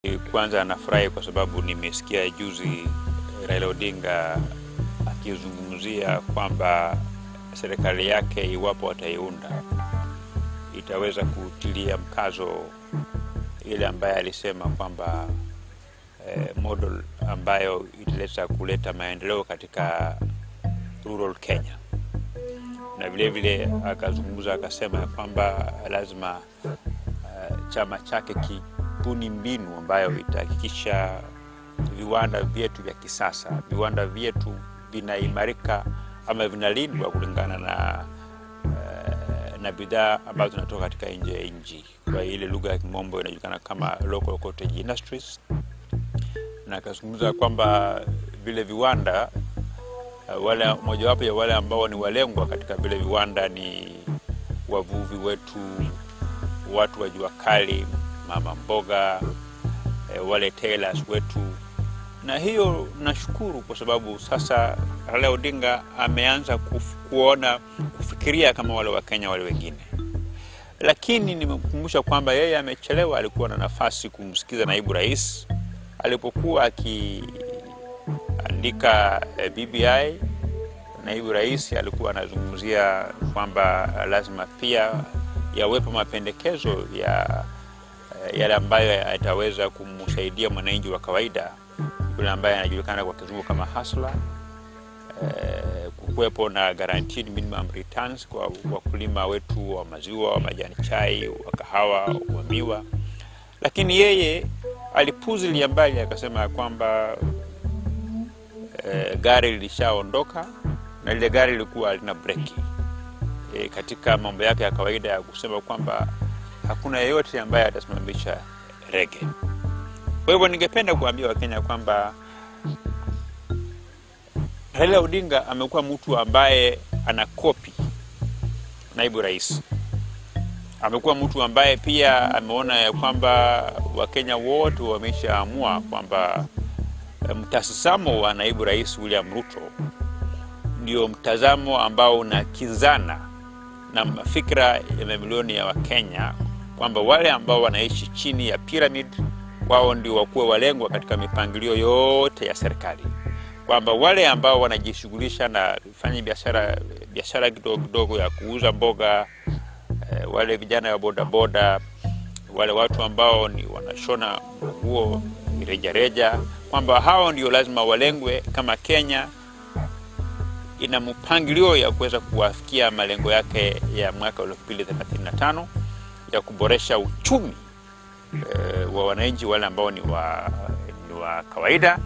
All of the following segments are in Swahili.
Kwanza nafurahi kwa sababu nimesikia juzi Raila Odinga akizungumzia kwamba serikali yake iwapo ataiunda itaweza kutilia mkazo ile ambaye alisema kwamba eh, model ambayo italeta kuleta maendeleo katika rural Kenya, na vile vile akazungumza akasema ya kwamba lazima uh, chama chake kibuni mbinu ambayo itahakikisha viwanda vyetu vya kisasa, viwanda vyetu vinaimarika ama vinalindwa kulingana na uh, na bidhaa ambazo zinatoka katika nje ya nchi, kwa ile lugha ya kimombo inajulikana kama local cottage industries, na akazungumza kwamba vile viwanda uh, wale mojawapo ya wale ambao ni walengwa katika vile viwanda ni wavuvi wetu, watu wa jua kali, mama mboga, eh, wale tailors wetu na hiyo nashukuru kwa sababu sasa Raila Odinga ameanza kuf, kuona kufikiria kama wale Wakenya wale wengine, lakini nimekumbusha kwamba yeye amechelewa. Alikuwa na nafasi kumsikiza naibu rais alipokuwa akiandika eh, BBI. Naibu rais alikuwa anazungumzia kwamba lazima pia yawepo mapendekezo ya eh, yale ambayo yataweza kumsaidia mwananchi wa kawaida yule ambaye anajulikana kwa kizungu kama hustler. Eh, kukuwepo na guaranteed minimum returns kwa wakulima wetu wa maziwa, wa majani chai, wa kahawa, wa miwa, lakini yeye alipuzilia mbali akasema kwamba eh, gari lilishaondoka na lile gari lilikuwa halina breki. Eh, katika mambo yake ya kawaida ya kusema kwamba hakuna yeyote ambaye atasimamisha rege. Kwa hivyo ningependa kuambia Wakenya kwamba Raila Odinga amekuwa mtu ambaye ana kopi naibu rais. Amekuwa mtu ambaye pia ameona ya kwamba Wakenya wote wameshaamua kwamba mtazamo wa naibu rais William Ruto ndio mtazamo ambao unakinzana na mafikira ya mamilioni ya Wakenya kwamba wale ambao wanaishi chini ya pyramid wao ndio wakuwe walengwa katika mipangilio yote ya serikali, kwamba wale ambao wanajishughulisha na fanya biashara biashara kidogo kidogo ya kuuza mboga eh, wale vijana wa bodaboda, wale watu ambao ni wanashona nguo rejareja, kwamba hao ndio lazima walengwe, kama Kenya ina mpangilio ya kuweza kuwafikia malengo yake ya mwaka 2035 ya kuboresha uchumi Uh, wa wananchi wale ambao ni wa, ni wa kawaida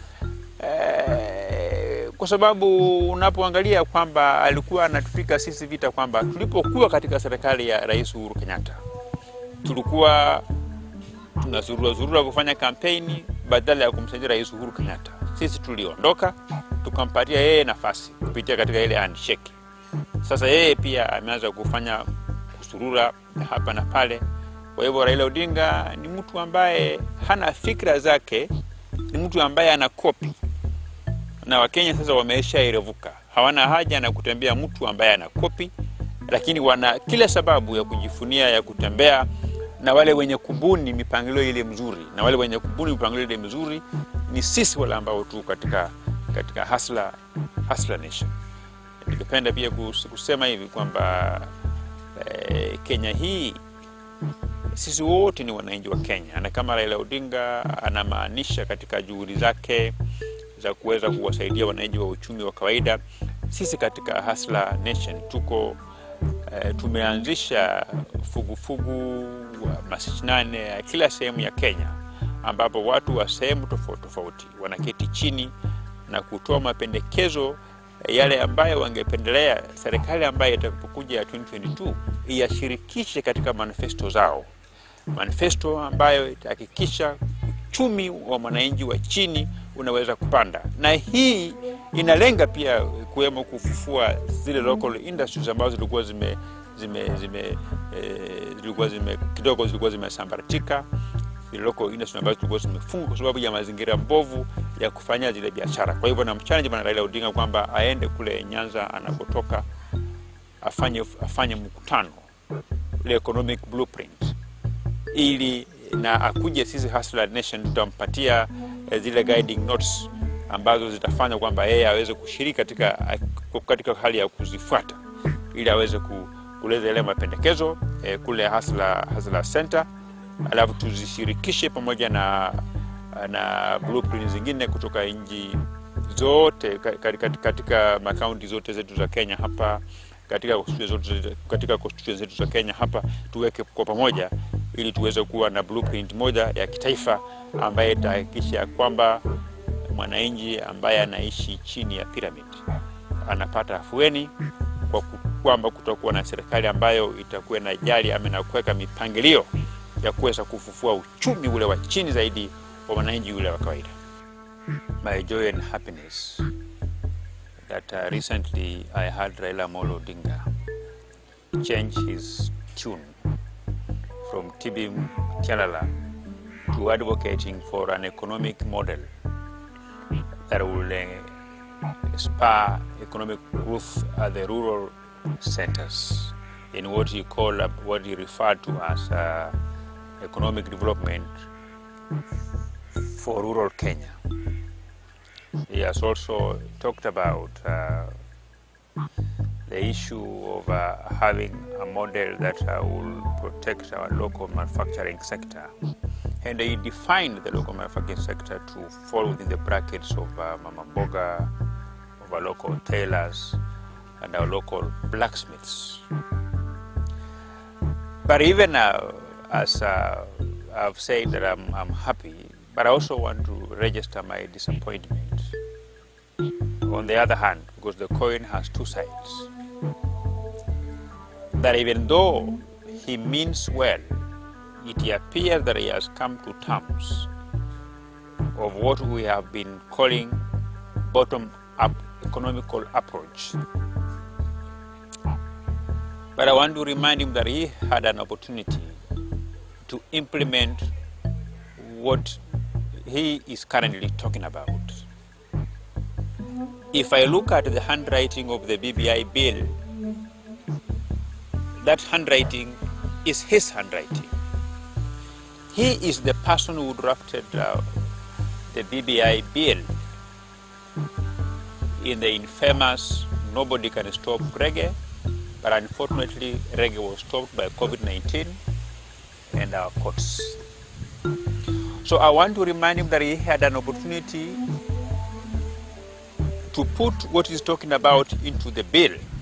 uh, kwa sababu unapoangalia kwamba alikuwa anatupika sisi vita kwamba tulipokuwa katika serikali ya Rais Uhuru Kenyatta tulikuwa tunazurura zurura kufanya kampeni badala ya kumsaidia Rais Uhuru Kenyatta. Sisi tuliondoka tukampatia yeye nafasi kupitia katika ile handshake. Sasa yeye pia ameanza kufanya kusurura hapa na pale. Kwa hivyo Raila Odinga ni mtu ambaye hana fikra zake, ni mtu ambaye ana kopi, na Wakenya sasa wameisha irevuka, hawana haja na kutembea mtu ambaye ana kopi, lakini wana kila sababu ya kujifunia ya kutembea na wale wenye kubuni mipangilio ile mzuri, na wale wenye kubuni mipangilio ile mzuri ni sisi wale ambao tu katika katika hasla hasla nation. Ningependa pia kusema hivi kwamba eh, Kenya hii sisi wote ni wananchi wa Kenya, na kama Raila Odinga anamaanisha katika juhudi zake za kuweza kuwasaidia wananchi wa uchumi wa kawaida, sisi katika Hustler Nation tuko e, tumeanzisha fugufugu wa mashinane ya kila sehemu ya Kenya, ambapo watu wa sehemu tofauti tofauti wanaketi chini na kutoa mapendekezo yale ambayo wangependelea serikali ambayo itakapokuja ya 2022 iyashirikishe katika manifesto zao, manifesto ambayo itahakikisha uchumi wa mwananchi wa chini unaweza kupanda, na hii inalenga pia kuwemo kufufua zile local industries ambazo zilikuwa zime zime zime eh, zilikuwa zime kidogo zilikuwa zimesambaratika zile local industries ambazo zilikuwa zimefungwa kwa sababu ya mazingira mbovu ya kufanya zile biashara. Kwa hivyo namchallenge bwana Raila Odinga kwamba aende kule Nyanza anapotoka afanye afanye mkutano ile economic blueprint ili na akuje sisi Hustler Nation tutampatia eh, zile guiding notes ambazo zitafanya kwamba yeye aweze kushiriki katika, katika hali ya kuzifuata ili aweze ku, kuleza ile mapendekezo eh, kule Hustler, Hustler Center, alafu tuzishirikishe pamoja na, na blueprint zingine kutoka nchi zote ka- katika, katika makaunti zote zetu za Kenya hapa katika constituency zote, katika constituency zetu za Kenya hapa tuweke kwa pamoja ili tuweze kuwa na blueprint moja ya kitaifa ambaye itahakikisha kwamba mwananchi ambaye anaishi chini ya pyramid anapata afueni kwa ku- kwamba kutakuwa na serikali ambayo itakuwa na jali ama na kuweka mipangilio ya kuweza kufufua uchumi ule wa chini zaidi wa mwananchi ule wa kawaida. My joy and happiness that uh, recently I had Raila Amolo Odinga change his tune from Tibim Tialala to advocating for an economic model that will uh, spur economic growth at the rural centers in what he called, uh, what he referred to as uh, economic development for rural Kenya. He has also talked about uh, the issue of uh, having a model that uh, will protect our local manufacturing sector. And he defined the local manufacturing sector to fall within the brackets of uh, Mama Boga, of our local tailors, and our local blacksmiths. But even uh, as uh, I've said that I'm, I'm happy, but I also want to register my disappointment. On the other hand, because the coin has two sides, that even though he means well, it appears that he has come to terms of what we have been calling bottom up economical approach. But I want to remind him that he had an opportunity to implement what he is currently talking about. If I look at the handwriting of the BBI bill, that handwriting is his handwriting. He is the person who drafted uh, the BBI bill in the infamous Nobody Can Stop Reggae, but unfortunately, reggae was stopped by COVID 19 and our courts. So I want to remind him that he had an opportunity to put what he's talking about into the bill